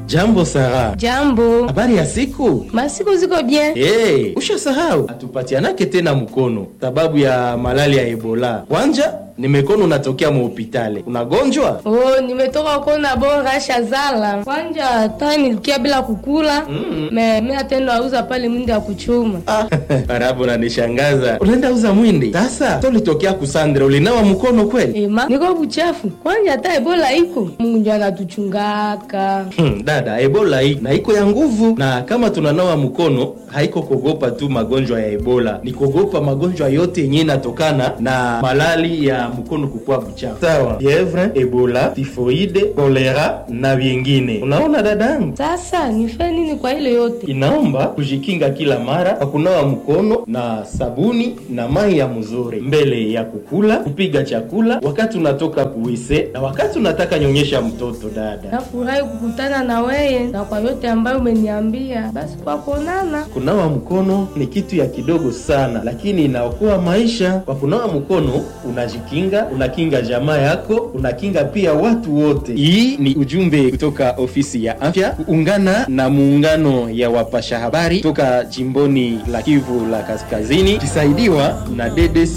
Jambo Sara. Jambo. Habari ya siku? Masiku ziko bien. Hey, ushasahau hatupatianake tena mkono sababu ya malali ya Ebola. Kwanja nimekono unatokea muhopitale, unagonjwa? Oh, nimetoka kona bora shazala. Kwanja hata nilikia bila kukula. Mm. Me mimi atendo auza pale mwindi ya kuchuma. Ah, Barabu unanishangaza. Unaenda uza mwindi? Sasa tolitokea kusandra ulinawa mkono kweli? Ema, niko buchafu. Kwanja hata Ebola iko. Mungu ndio anatuchungaka. Hmm, dada, Ebola hii na iko ya nguvu, na kama tunanawa mkono haiko kogopa tu magonjwa ya Ebola, ni kogopa magonjwa yote yenyewe inatokana na malali ya mkono kukuwa buchafu, sawa? Fievre, Ebola, tifoide, kolera na vingine. Unaona dadangu, Sasa nife nini kwa ile yote? inaomba kujikinga kila mara kwa kunawa mkono na sabuni na mai ya mzuri mbele ya kukula, kupiga chakula, wakati unatoka kuwise na wakati unataka nyonyesha mtoto. Dada, Nafurahi kukutana na weye na kwa yote ambayo umeniambia. Basi kwa kuonana. kunawa mkono ni kitu ya kidogo sana, lakini inaokoa maisha. Kwa kunawa mkono unajikinga, unakinga jamaa yako, unakinga pia watu wote. Hii ni ujumbe kutoka ofisi ya afya kuungana na muungano ya wapasha habari toka jimboni la Kivu la Kaskazini, kisaidiwa na DDC